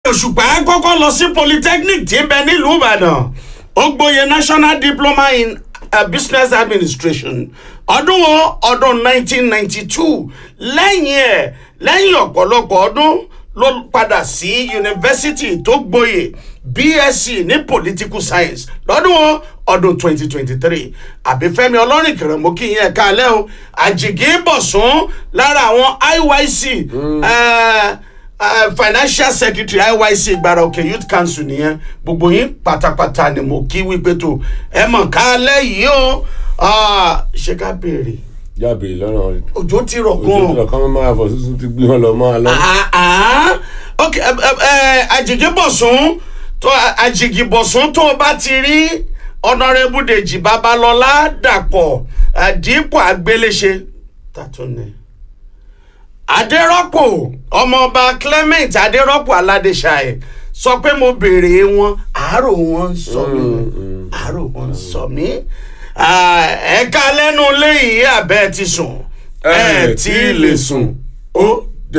òṣùpá kọ́kọ́ lọ sí polytechnic tí ń bẹ nílùú ìbàdàn ó gboyè national diploma in uh, business administration ọdún wo ọdún 1992 lẹ́yìn ẹ̀ lẹ́yìn ọ̀pọ̀lọpọ̀ ọdún ló padà sí yunifásitì tó gboyè bsc ní political science lọ́dún wo ọdún 2023 àbífẹ́mi ọlọ́rìn kìrìmù kí yẹn kálẹ̀ o àjìgí bọ̀sùn lára àwọn iyc eh, eh, financial secretary iyc gbàrà òkè youth council nìyẹn gbogbo yín pátápátá ni mo kí wípé tó ẹ mọ̀ kálẹ̀ yìí o Ah, ṣé ká béèrè jábè lọ́nà òjò ti rọ̀ ojú gan-an ìlọ kan máa fọ sísun ti gbé wọn lọ máa lọ. ah ah ok ẹ ẹ àjèjì bọ̀sùn tó àjèjì bọ̀sùn tó o bá ti rí ọ̀nàrẹ́bù dèjì babalọ́lá dàpọ̀ àdìpọ̀ àgbéléṣe tàtúnẹ̀ adérọ́pò ọmọọba clement adérọ́pò aládéṣàì sọ pé mo béèrè wọn àárò wọn ń sọ mí àárò wọn ń sọ mí ẹ̀ka lẹ́nu léyìí àbẹ́ ti sùn ẹ̀ tí ì lè sùn ó